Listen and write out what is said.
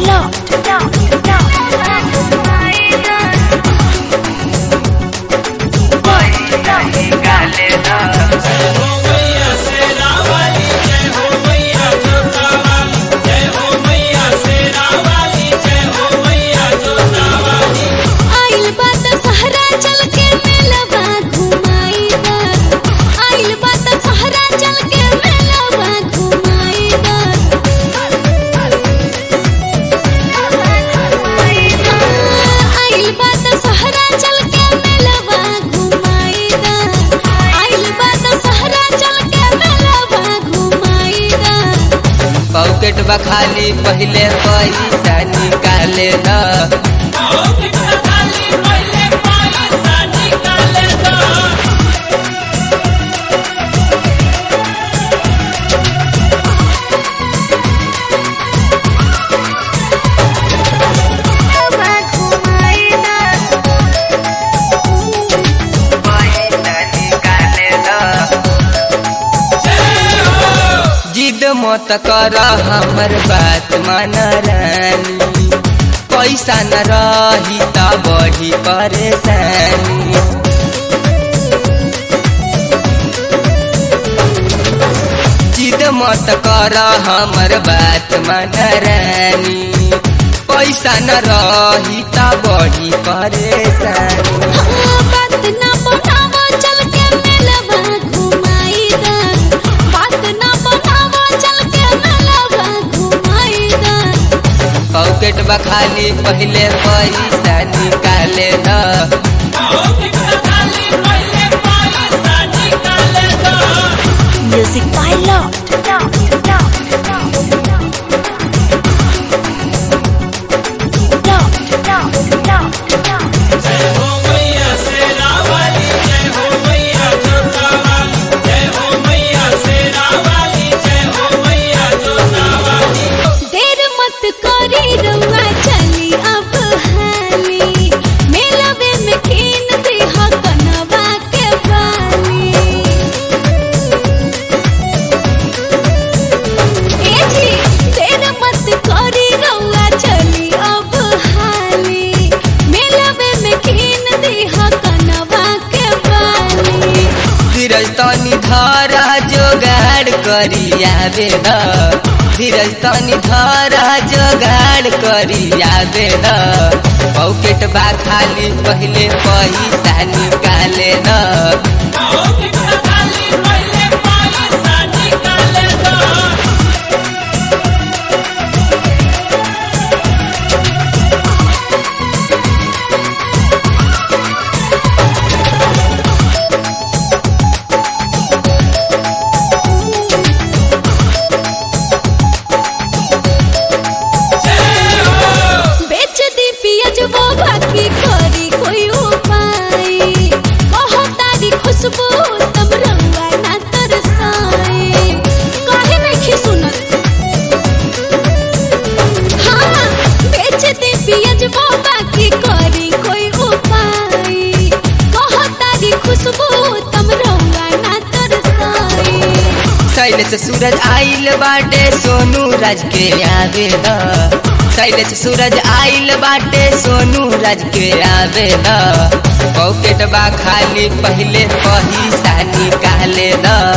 Locked. आइल बात सहरा चल के मेलवा घुमाई दा आइल बात सहरा चल के मेलवा घुमाई दा आइल बात सहरा चल के मेलवा घुमाई दा आइल बात सहरा चल के मेलवा घुमाई दा पॉकेट बा खाली पहले पैसा निकाले न पैसा निकाले जिद मत कर हमर बात मान रानी पैसा न रही त बढी परेशानी जिद मत कर हमर बात मान रानी पैसा न रही त बढी परेशानी बात ना बनावो चल के मेलवा घुमाई दा बात ना बनावो चल के मेलवा घुमाई दा पॉकेट बा खाली पहले पैसा निकाले न म्यूजिक बाय लॉट देर मत करी रउआ चली अब हाली मेलवे में कीन दे कनवा के बाली ए जी देर मत करी रउआ चली अब हाली मेलवे में कीन दे कनवा के बाली धीरज तनी धारा जोगाड़ करी आवे न धीरज तनी धारा जोगाड़ करी आवे न पॉकेट बा खाली पहले पैसा निकाले न बेच दी पियज वो बाकी करी कोई उपाय कहो तारी खुशबू तब रंगा ना तरसाए काहे नहीं सुनत हाँ बेच दी पियज वो बाकी करी कोई उपाय कहो तारी खुशबू तब रंगा ना तरसाए शैलेश सूरज आइल बाटे सोनू राज के आवे न शैलेश सूरज आइल बाटे सोनू राज के आवे न पॉकेट बा खाली पहले पैसा निकाले न